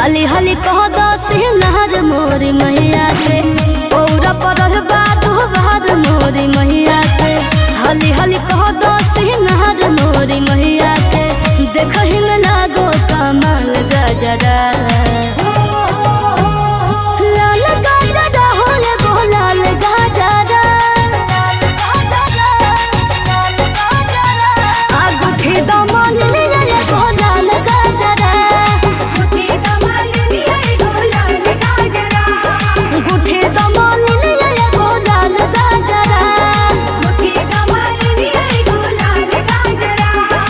हाली हाली कह दस नहर मोरी मैया के पौरा पर बात बाहर मोरी मैया के हाली हाली कह दस नहर मोरी मैया के देखही में लागो कमाल गजरा लाल गजरा हो रे गो लाल गजरा आगुठी दमल रे गो लाल गजरा मुझे कमाल दिया गो लाल गाजरा गुठे दमल रे गो लाल गजरा मुझे कमाल दिया गो लाल गाजरा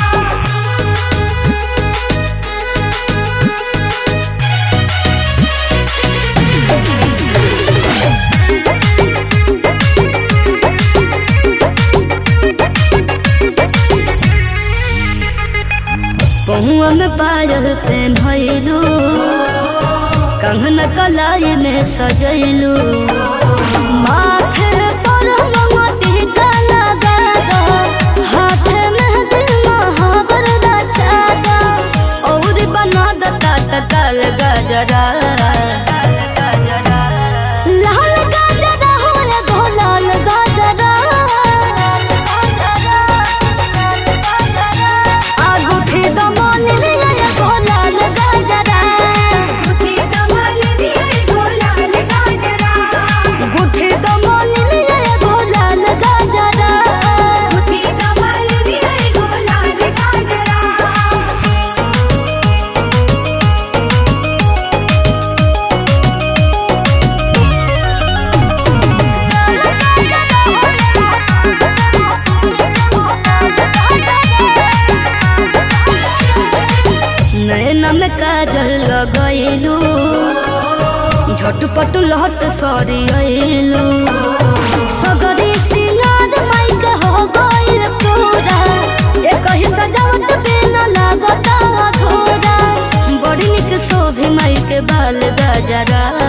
पहुआ में पायल पेन्हलू कंगन कलाई में सजैलू माथे पर मोती का लगा दो हाथ में दिल महावर रचा दो और बना दता तकल गजरा लाल गजरा हो रे गो लाल गजरा आगुठी दमल रे गो लाल गजरा मुझे कमाल दिया गो लाल गाजरा गुठे दमल रे गो लाल गजरा मुझे कमाल दिया गो लाल गाजरा नैना में काजल लगैलू झटपट लहट सरी अइलू सगरी सिंगार माइक हो गइल पूरा एक ही सजावट बिना लागत अधूरा बड़ी निक शोभे माइक बाल गजरा